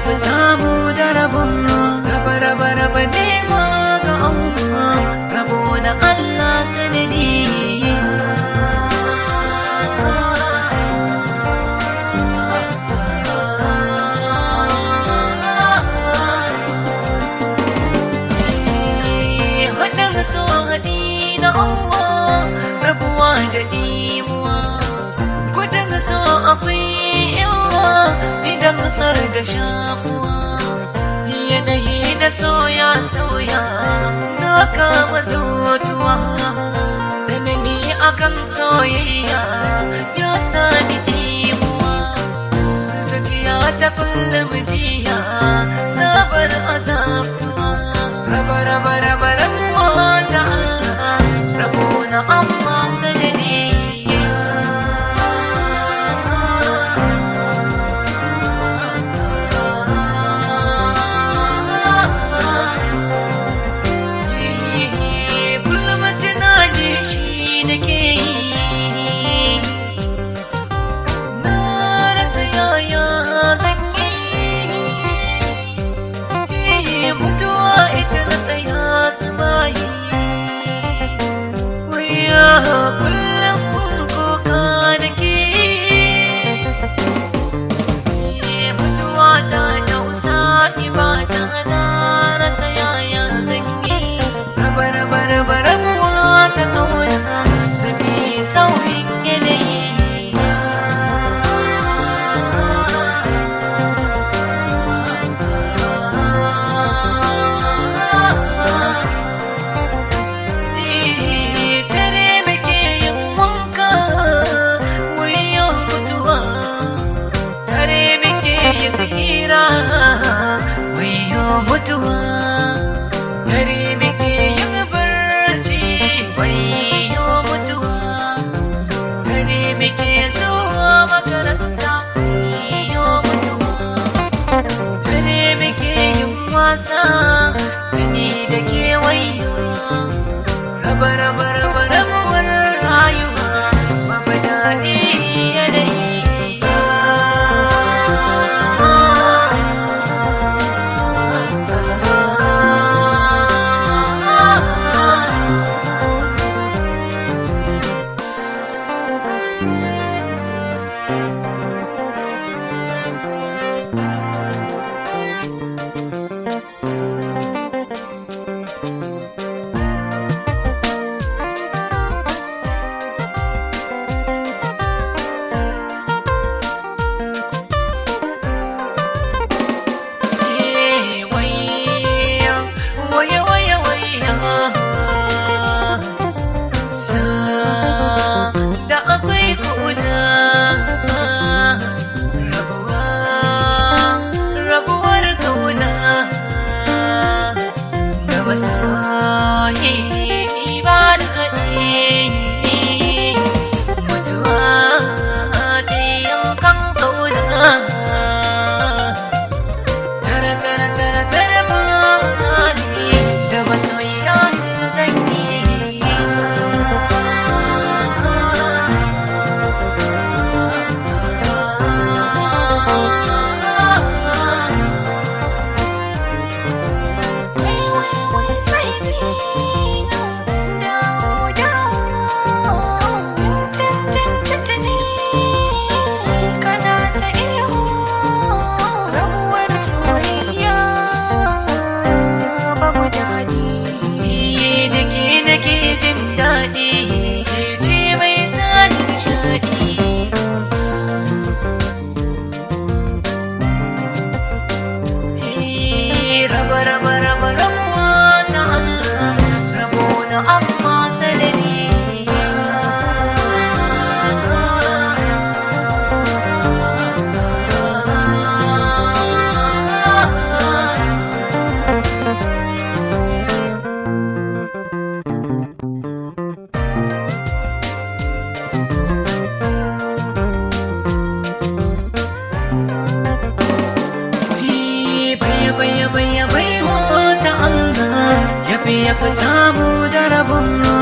fi samu da rabon raba raba raba nema ga Allah rabo na Allah sanadi Haɗin so haɗi na Allah rabuwa da ɗimuwa Gudun so akwai illa idan har da shakuwa Yanayi na soya sauya na kama zutuwa Sanani akan soyayya ya sani ɗimuwa Zuciya ta kullum jiya zabar azabtuwa Raba raba raba rabuwa ta Allah rabo na amma sanadi Kullum tunani shi nake yi Na rasa yaya zan yi Mutuwa ita na tsaya zubayi Wuya kullum kuka nake Mutuwa ta dausa ibada na rasa yaya zan yi Raba raba raba rabuwa ta kauna Zabi sauyin yanayi Dare muke yin wanka wuyan mutuwa Dare muke yin hira wuyan mutuwa Dare muke yin barci wuyan mutuwa Dare muke zuwa makaranta wuyan mutuwa Dare muke yin wasa gani da kewayo raba raba raba rabuwar rayuwa babu daɗi yanayi waya waya waya sa da akwai kuna rabuwa rabuwar kauna da masoyi ba da haɗe mutuwa ta yankan kauna tara tara tara tara bani da masoyiya zan yi Ni da ke nake jin daɗi, ke ce mai sani nishaɗi. raba raba raba rabuwa ta Allah rabo na amma sanadi baya baya baya baya ta Allah ya fi ya fi samu da rabon